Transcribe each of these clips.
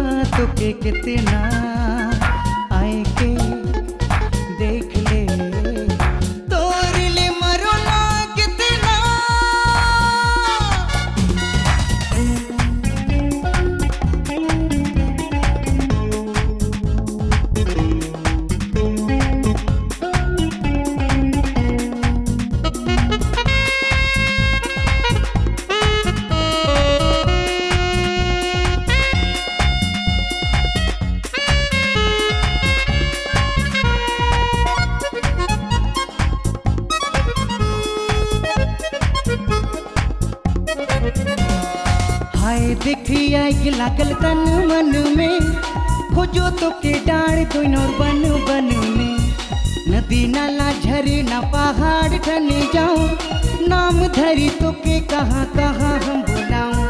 तुके कितना आए के देख ले तोर ले मरो ना कितना हाय देखिया के लागल तन मन में खोजो तो के डाड़ दोनों बन बन में नदी नाला झरना पहाड़ ठने जाऊं नाम धरी तो के कहाँ कहाँ हम बुलाऊं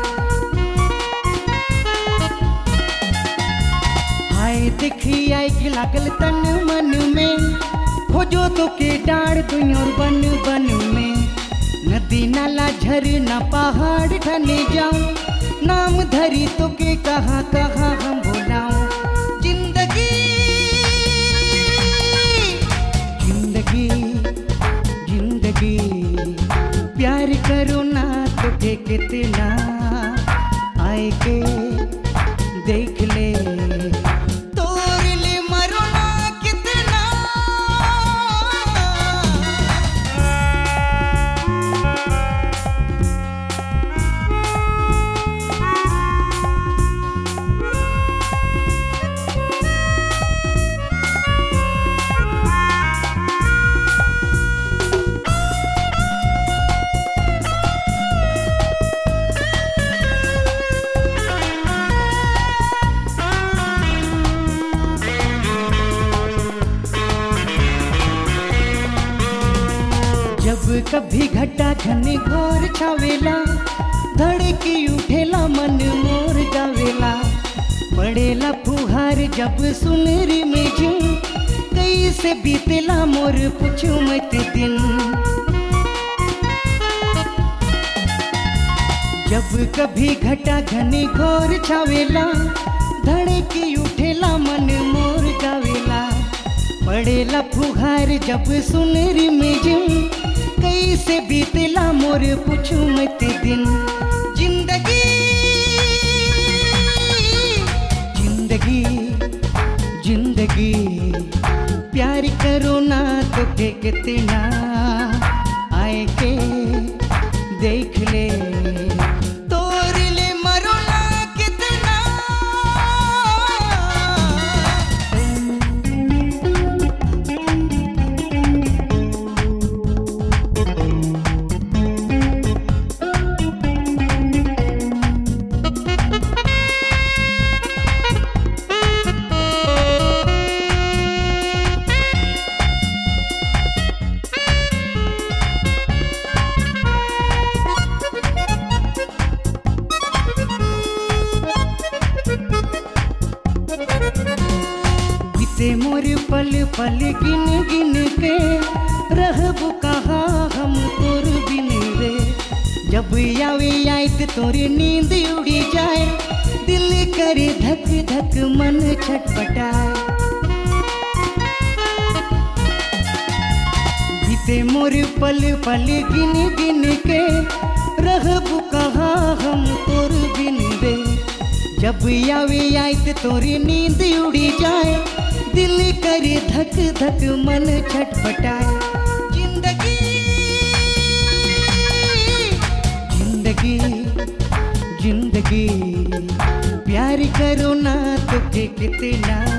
हाय देखिया के लागल तन मन में खोजो तो के डाड़ दोनों बन बन में नदी नाला झरना पहाड़ ठने जाऊं नाम धरी तो के कहाँ कहाँ हम बुलाऊं जिंदगी जिंदगी जिंदगी प्यार करो ना तो के कितना आए के देख ले तोर ले मरो ना कितना जब कभी घटा घने घोर छावेला धड़की उठेला मन मोर गावेला पड़ेला फुहार जब सुनरी में झूम कैसे बीतेला मोर पूछू मत दिन जब कभी घटा घने घोर छावेला धड़की उठेला मन मोर गावेला पड़ेला फुहार जब सुनरी में जिम कैसे बीतेला मोर पूछू मत दिन जिंदगी जिंदगी जिंदगी प्यार करो ना तो के कितना आए के देख ले तोर ले मरो ना कितना बीते मोर पल पल गिन गिन के रहब कहा हम तोर बिन रे जब आवे आयत तोरे नींद उड़ी जाए दिल करे धक धक मन छटपटाए बीते मोर पल पल गिन गिन के रहब कहा हम तोर बिन रे जब आवे आयत तोरी नींद उड़ी जाए दिल करे धक धक मन छटपटाए जिंदगी जिंदगी जिंदगी प्यार करो ना तो के कितना